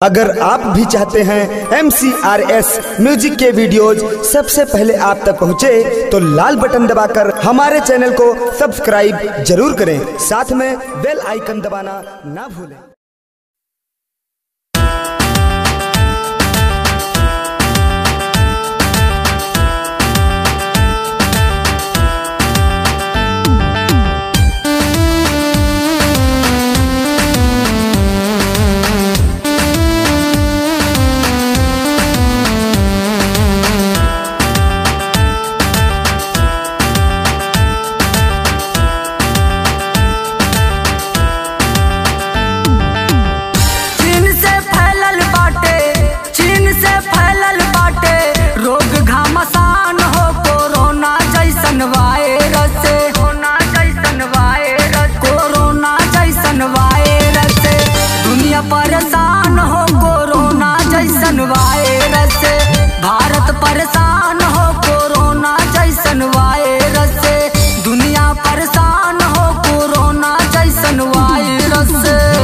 अगर आप भी चाहते हैं एम म्यूजिक के वीडियोज सबसे पहले आप तक पहुंचे तो लाल बटन दबाकर हमारे चैनल को सब्सक्राइब जरूर करें साथ में बेल आइकन दबाना ना भूलें चीन से फैलल बाटे चीन से फैलल बाटे रोग घमासान हो कोरोना जैसन वायरस कोरोना जैसन वायरस कोरोना जैसन वायरस दुनिया परेशान हो कोरोना जैसन वायरस भारत परेशान हो कोरोना जैसन वायरस दुनिया परेशान हो कोरोना जैसन वायरस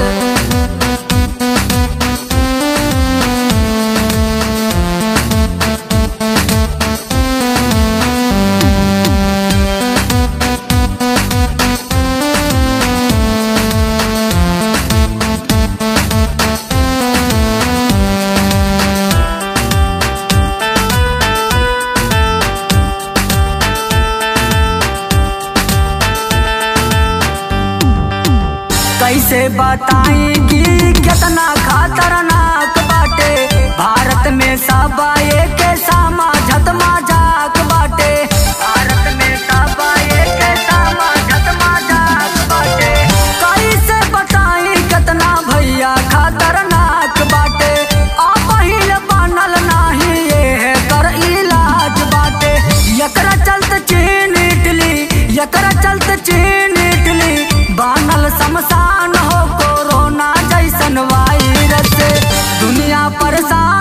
कैसे बताई कि कितना खतरनाक बाटे भारत में सब एक समाजत मजाक बाटे भारत में सब एक समाजत मजाक बाटे कैसे बताई कितना भैया खतरनाक बाटे अब पहिल बनल नाही ये कर इलाज बाटे एकरा चलते चीन इटली एकरा चलते चीन इटली बनल शमशान हो कोरोना जैसन वायरस दुनिया परेशान